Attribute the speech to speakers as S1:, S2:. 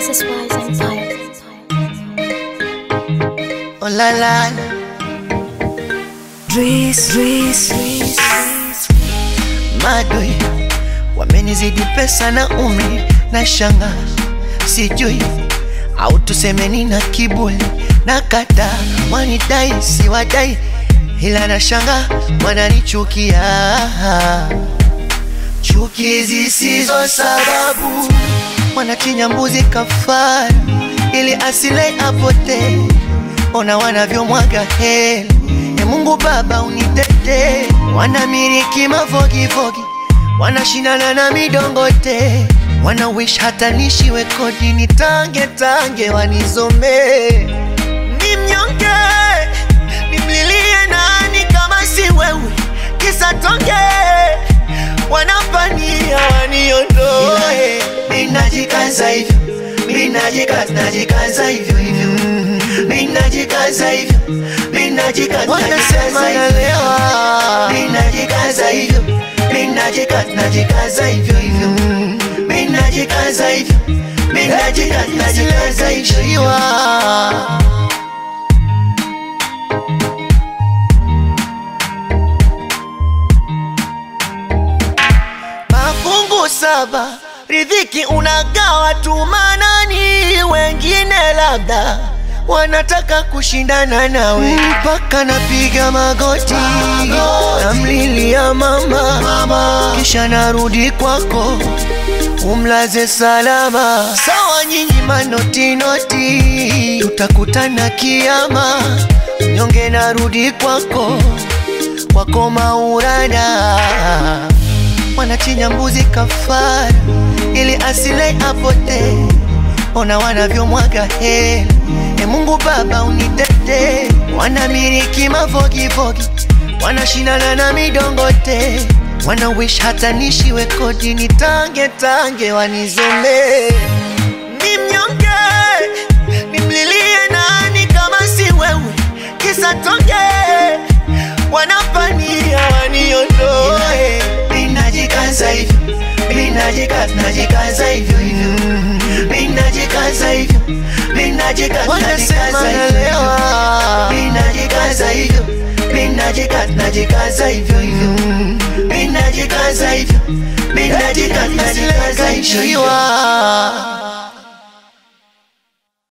S1: Mrs. Wise Empire.
S2: Oh la la la. Dris, Dris, Dris. Madoi wamenizidi pesa na umri na shanga, sijui au tusemeni na kiburi na kata wanidai si wadai, ila na shanga wananichukia, chuki zisizo sababu, wanachinja mbuzi kafara ili asile apotee ona wanavyomwaga hela. E Mungu Baba unitete, wanamiliki mafogifogi, wanashindana na midongote, wana wish hata nishiwe kodi, nitange tange wanizomee. Ni mnyonge, nimlilie nani kama si wewe, kisa tonge wanapania waniondoe. Ninajikaza hivyo, ninajikaza, najikaza hivyo hivyo Ninajikaza hivyo, ninajikaza, wanasema nalewa. Ninajikaza hivyo, ninajikaza, najikaza hivyo hivyo. Ninajikaza hivyo, ninajikaza, najikaza hivyo. Mafungu saba, riziki unagawa tu manani, wengine labda wanataka kushindana nawe, mpaka napiga magoti, namlilia mama, mama, kisha narudi kwako umlaze salama. Sawa nyinyi manoti noti, tutakutana kiama, nyonge narudi kwako kwako Maurana, wanachinja mbuzi kafara ili asile apotee, ona wanavyomwaga hela E Mungu Baba unitete, wanamiliki mafogifogi, wanashindana na midongote, wana wish hata nishiwe kodi, nitange tange wanizomee. Ni mnyonge, nimlilie nani kama si wewe, kisa tonge wanapania waniondoe. Ninajikaza hivyo, ninajikaza, najikaza hivyo hivyo, ninajikaza hivyo wanasema nalewa, ninajikaza hivyo, ninajikaza, najikaza hivyo hivyo, ninajikaza hivyo, ninajikaza, najikaza hivyo hivyo.